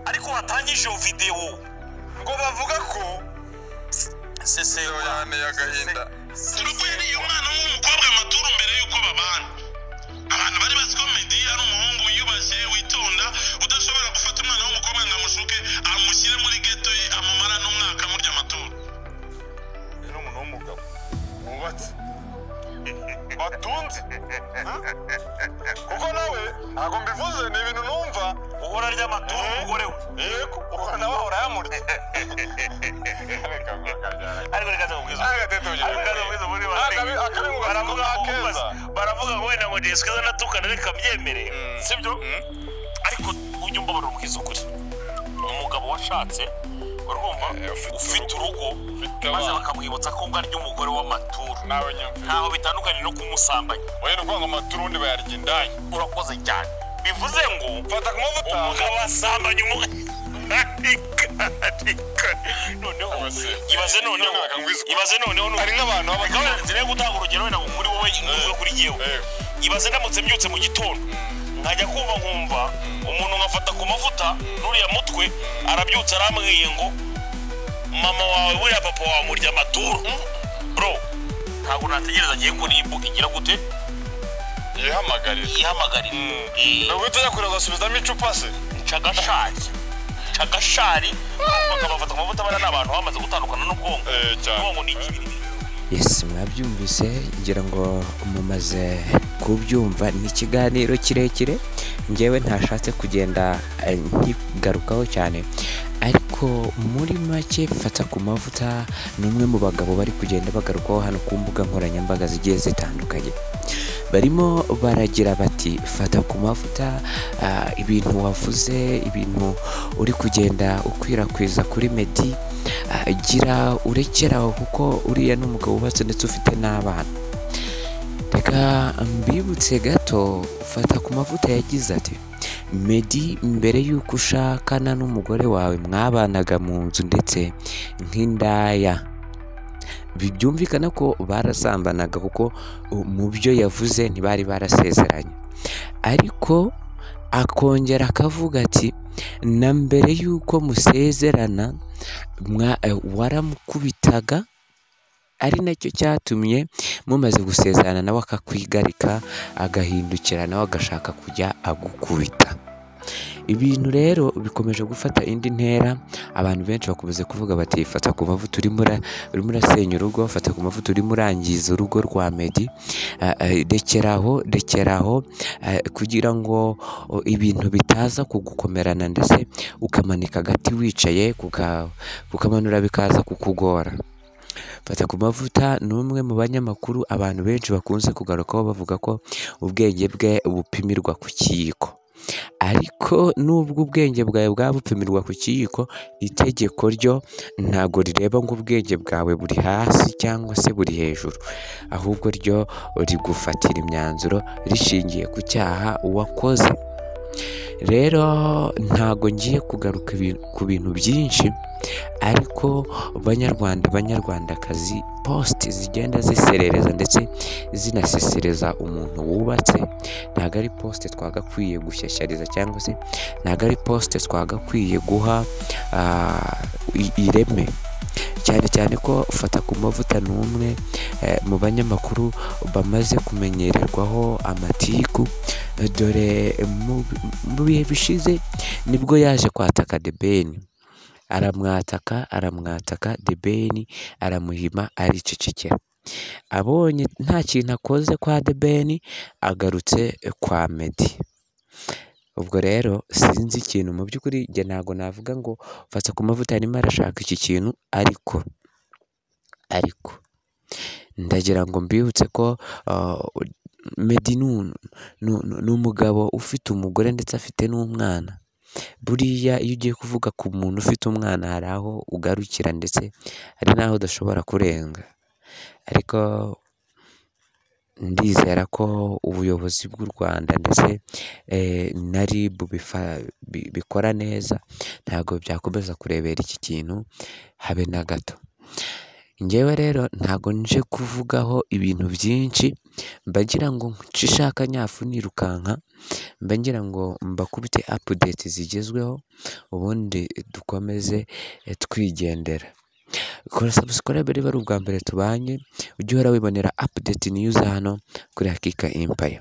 ariko watangije iyo videwo ngo bavuga ko seseho yanteye agahinda urugo yariye umwana w'umukobwa amaturu mbere y'uko babana abantu bari bazi ko medi ari umuhungu wiyubashye witonda udashobora gufata umwana w'umukobwa ngo amushuke amushyire muri geto ye amumara n'umwaka amurya amaturu rero umuntu w'umugabo wubatse batunze kuko nawe ntabwo mbivuze ni ibintu numva uhora arya amatunda umugore we yego uhora nawe ahora ayamurya reka murakabyara ariko reka nzakubwiza Ariko tetubwire ariko reka nzakubwiza ubundi basenge. Akabi- akabi ngo baravuga gatukana ngo keza. baravuga ngo wenda ngo jesikaza natukana reka mbyemere Mm. sibyo ariko ujye umbabarira ubwiza ukuri umugabo washatse urumva Eh, ufite ufite urugo Ufite maze abana. bakamwibutsa ko ngarya umugore w'amaturu nawe nyumvira ntaho bitandukanye no kumusambanya oya ni ukuvuga ngo amaturu ubundi bayarya indaya urakoze cyane bivuze ngo mfata ku mavuta umugabo asambanya umwarika noneho Abasore. ibaze noneho None bakangwiza uko- ibaze noneho hari nk'abantu baba reka wenda nzira yo gutanga urugero wenda ngo muri wowe nguze kuri yewe Eh, ibaze ndamutse mbyutse mu gitondo nkajya kumva nkumva umuntu nkafata ku mavuta n'uriya mutwe arabyutse arambwiye ngo mama wawe buriya papa wawe murya amaturu bro ntabwo nategereza agiye ko nimbuga igira gute yihamagarira yihamagarira Eh, ni uguhita ujya kureba ugasubizamo icupa se cagashari cagashari bakabafata ku mavuta bariya ni abantu bamaze gutandukana n'ubwonko Eh, cyane ubwonko ni ikibiri Yes mwabyumvise ngira ngo mumaze kubyumva ni ikiganiro kirekire ngewe ntashatse kugenda eh, nkigarukaho cyane ariko muri make fata ku mavuta ni umwe mu bagabo bari kugenda bagarukaho hano ku mbuga nkoranyambaga zigiye zitandukanye barimo baragira bati fata ku mavuta ah, ibintu wavuze ibintu uri kugenda ukwirakwiza kuri medi ah, gira urekeraho kuko uriya ni umugabo wubatse ndetse ufite n'abana reka mbibutse gato fata ku mavuta yagize ati medi mbere y'uko ushakana n'umugore wawe mwabanaga mu nzu ndetse nk'indaya Bi- byumvikana ko barasambanaga kuko uh, mu byo yavuze ntibari barasezeranye ariko akongera akavuga ati na mbere y'uko musezerana mwa- eh, waramukubitaga ari nacyo cyatumye mumaze gusezerana nawe akakwigarika agahindukira nawe agashaka kujya agukubita ibintu rero bikomeje gufata indi ntera abantu benshi bakomeze kuvuga bati fata ku mavuta urimo ura- urimo urasenya urugo fata ku mavuta urimo urangiza urugo rwa medi eh, eh, rekeraho rekeraho eh, kugira ngo oh, ibintu bitaza kugukomerana ndetse ukamanika agati wicaye kuka- kukamanura bikaza kukugora fata ku mavuta ni umwe mu banyamakuru abantu benshi bakunze kugarukaho bavuga ko ubwenge bwe bupimirwa ku kiyiko ariko nubwo ubwenge bwawe bwaba bupimirwa ku kiyiko itegeko ryo ntabwo rireba ngo ubwenge bwawe buri hasi cyangwa se buri hejuru ahubwo ryo rigufatira imyanzuro rishingiye ku cyaha wakoze rero ntago ngiye kugaruka ibi- ku bintu byinshi ariko banyarwanda banyarwandakazi posite zigenda ziserereza ndetse zinasesereza umuntu wubatse ntabwo ari posite twagakwiye gushyashyariza cyangwa se ntabwo ari posite twagakwiye guha ah, i- ireme cyane cyane ko fata ku mavuta ni umwe eh, mu banyamakuru bamaze kumenyererwaho amatiku dore mu mu bihe bishize nibwo yaje kwataka debeni aramwataka aramwataka debeni aramuhima aricecekera abonye nta kintu akoze kwa debeni agarutse kwa medi ubwo rero sinzi ikintu mu by'ukuri njye ntabwo navuga ngo mfatsa ku mavuta arimo arashaka iki kintu ariko ariko ndagira ngo mbibutse ko ah, medi ni un- ni- ni- ni umugabo ufite umugore ndetse afite n'umwana buriya iyo ugiye kuvuga ku muntu ufite umwana hari aho ugarukira ndetse hari n'aho udashobora kurenga ariko ndizera ko ubuyobozi bw'u rwanda ndetse eh, na rib bifa- bi- bikora neza ntabwo byakomeza kurebera iki kintu habe na gato ngewe rero ntabwo nje kuvugaho ibintu byinshi mba ngira ngo nce ishaka nyafu nirukanka mba ngira ngo mbakubite apudeti zigezweho ubundi dukomeze eh, twigendera kora sabusikarayibe niba ari ubwa mbere tubanye ujye uhora wibonera apudeti niyo uza hano kuri hakika impaya